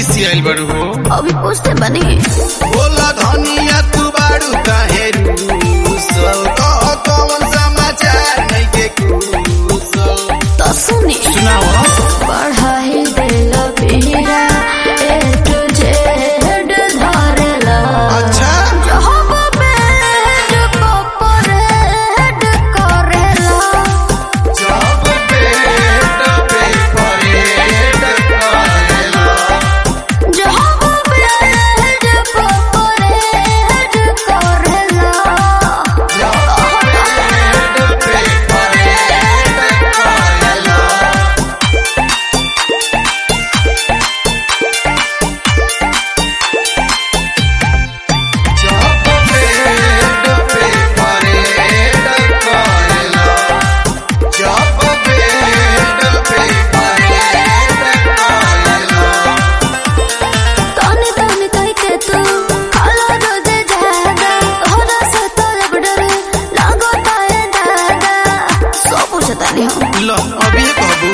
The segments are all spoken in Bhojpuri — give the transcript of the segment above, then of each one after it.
खिसी आइल बड़ू हो अभी पूछते बनी बोला धनिया तू बाड़ू काहे रूसल कह कौन समाचार नहीं के कुशल तो सुनी सुनाओ पढ़ाई दिल पीरा ए तुझे हेड धरला अच्छा जब पेट को परेड करेला जब पेट पे परेड करेला जब पेट को परेड करेला जब पेट पे परेड करेला जब पेट पे परेड करेला जब पेट पे परेड करेला तने तने कह के तू खाला रोजे जादा होदा से तोरे बडरे लागो ताए दादा सब पूछता नहीं हम लो अभी कहबू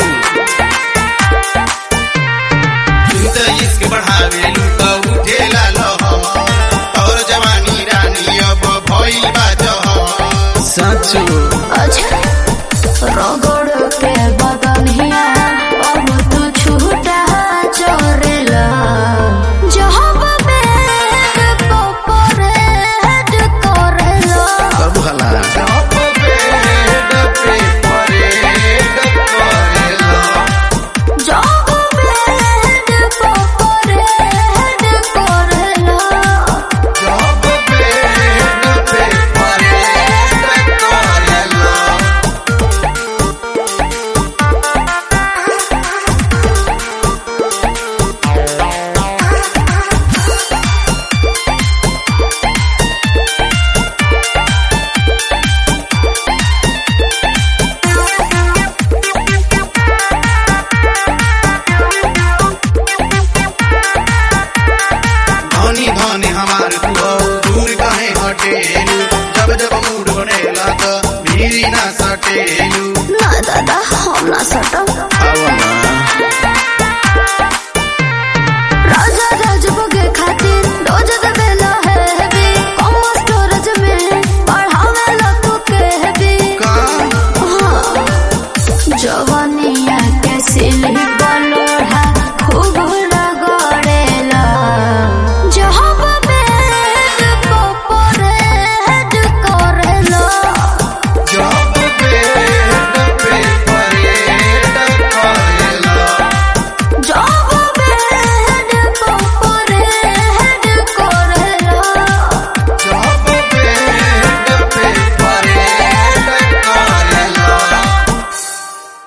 तू तो इश्क बढ़ावे लू तो उठेला लहर और जवानी रानी अब भइल बा जहर सचो अच्छा रगड़ के बदनिया अब तू छूटा चोरेला जब पेट को परेड करेला कब हला जब पेट पे परेड करेला जब पेट को परेड करेला जब पेट पे परेड करेला धनी धनी हमार तू हो, दूर कहे हटेलू जब जब मूड बनेला तो भीरी ना सटेलू ना दादा हम ना सटम